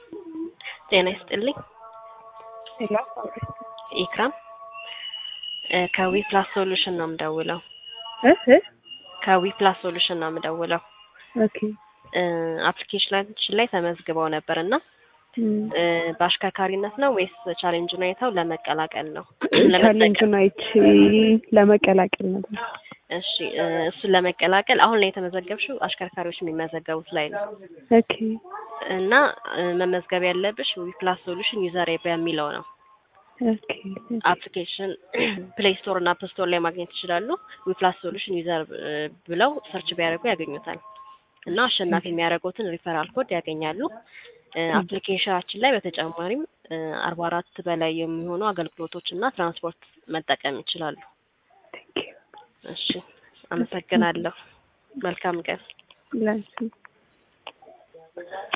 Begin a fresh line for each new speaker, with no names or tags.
ጤና ይስጥልኝ።
ሄሎ
ኢክራም እ ከዊ ፕላስ ሶሉሽን ነው የምደውለው።
እ እ
ከዊ ፕላስ ሶሉሽን ነው የምደውለው።
ኦኬ
እ አፕሊኬሽናችን ላይ ተመዝግበው ነበር እና
እም፣
እ በአሽከርካሪነት ነው ወይስ ቻሌንጁን አይተው ለመቀላቀል ነው?
ቻሌንጁን አይቼ ለመቀላቀል ነበር።
እሺ እ እሱን ለመቀላቀል አሁን ላይ የተመዘገብሽው አሽከርካሪዎች የሚመዘገቡት ላይ ነው
ኦኬ
እና እ መመዝገብ ያለብሽ ዊ ፕላስ ሶሉሽን ዩዘር በሚለው ነው።
ኦኬ
አፕሊኬሽን ፕሌይ ስቶር እና አፕ ስቶር ላይ ማግኘት ይችላሉ። ዊ ፕላስ ሶሉሽን ዩዘር ብለው ሰርች ቢያደርጉ ያገኙታል እና አሸናፊ የሚያደርጉትን ሪፈራል ኮድ ያገኛሉ። እ አፕሊኬሽናችን ላይ በተጨማሪም አርባ አራት በላይ የሚሆኑ አገልግሎቶች እና ትራንስፖርት መጠቀም ይችላሉ።
ቴንክ ዩ
እሺ አመሰግናለሁ። መልካም ቀን።
ላንቺ